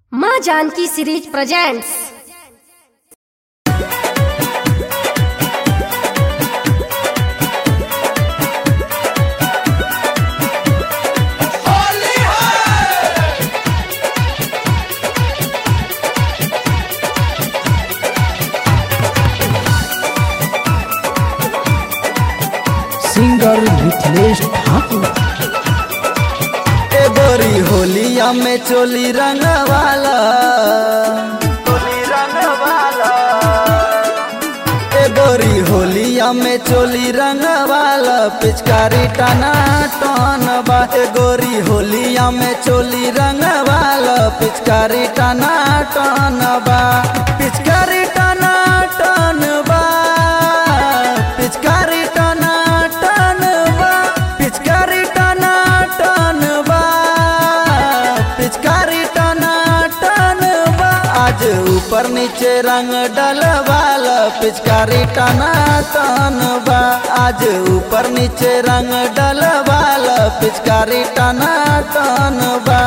माँ Janaki series presents singer Mithilesh Thakur ए गोरी होलिया में चोली रंग वाला चोली रंग वाला ए गोरी होलिया में चोली रंग वाला पिचकारी टना टन बा ए गोरी होलिया में चोली रंग वाला पिचकारी टना टन बा पिचकारी टना टन बा पिचकारी टना टन बा पिचकारी टना टन बा पिचकारी टना टन बा आज ऊपर नीचे रंग डलवाल पिचकारी टना टन बा आज ऊपर नीचे रंग डलवाल पिचकारी टना टन बा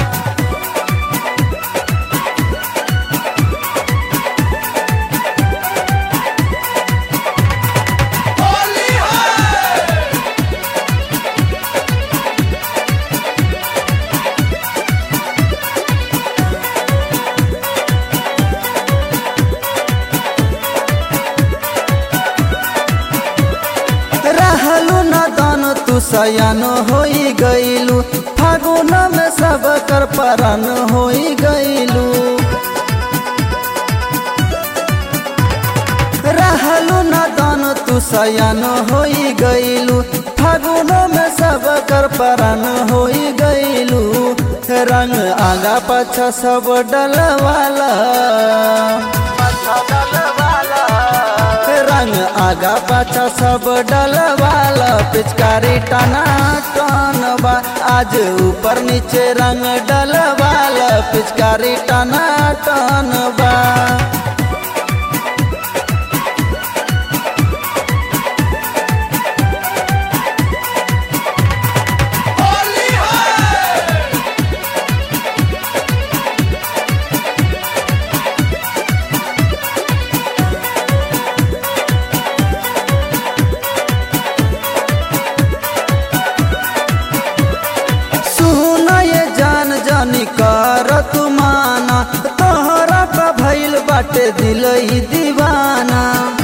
रहलू न दान तू सयान होई गईलू फागुन में सब कर परन होई गईलू रहलू न दान तू सयान होई गईलू फागुन में सब कर परन होई गईलू रंग आगा पाछा सब डलवाला रंग आगा पाछा सब डलवाला पिचकारी टना टन बा आज ऊपर नीचे रंग डलवाला पिचकारी टना टन बा सुन ये जान जानी कर तू माना तोहरा का भइल बाटे दिल ही दीवाना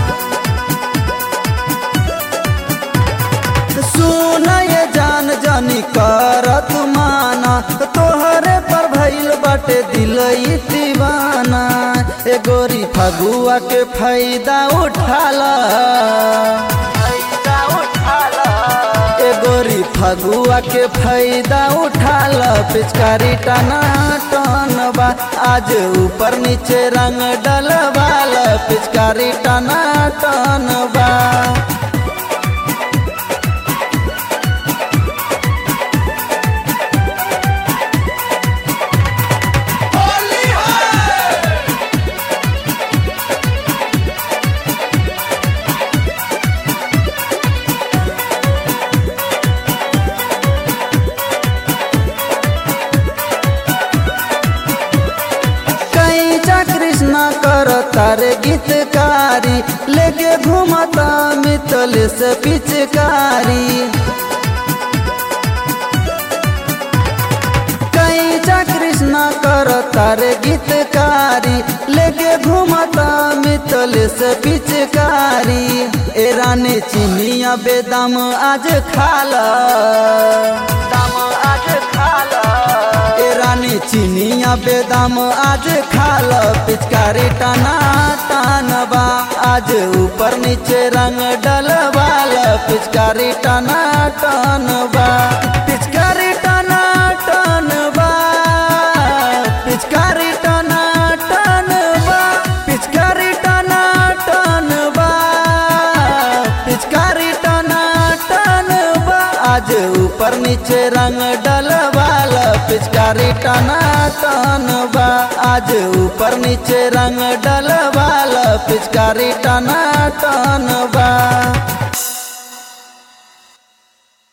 सुन ये जान जानी कर तू माना तोहरे पर भइल बाटे दिल ही दीवाना ए गोरी फगुआ के फायदा उठाला फायदा उठाला ए गोरी फगुआ के फायदा उठाल पिचकारी टना टन बा आज ऊपर नीचे रंग डलवाल पिचकारी टना टन बा कैचा कृष्णा कर तारे गीतकारी लेके घूमता मितल से पिचकारी कैचा कृष्णा कर तारे गीतकारी लेके घूमता मितल से पिचकारी ए रानी चिनिया बेदम आज खाला दाम आज खाला ए रानी चिनिया बेदम आज खाल पिचकारी टना टनबा आज ऊपर नीचे रंग डलवाल पिचकारी टना टनबा पिचकारी टना टनबा पिचकारी टना टनबा पिचकारी टना टनबा पिचकारी टना टनबा आज ऊपर नीचे रंग डलवाल पिचकारी टना टनबा आज ऊपर नीचे रंग डलवाल पिचकारी टना टनबा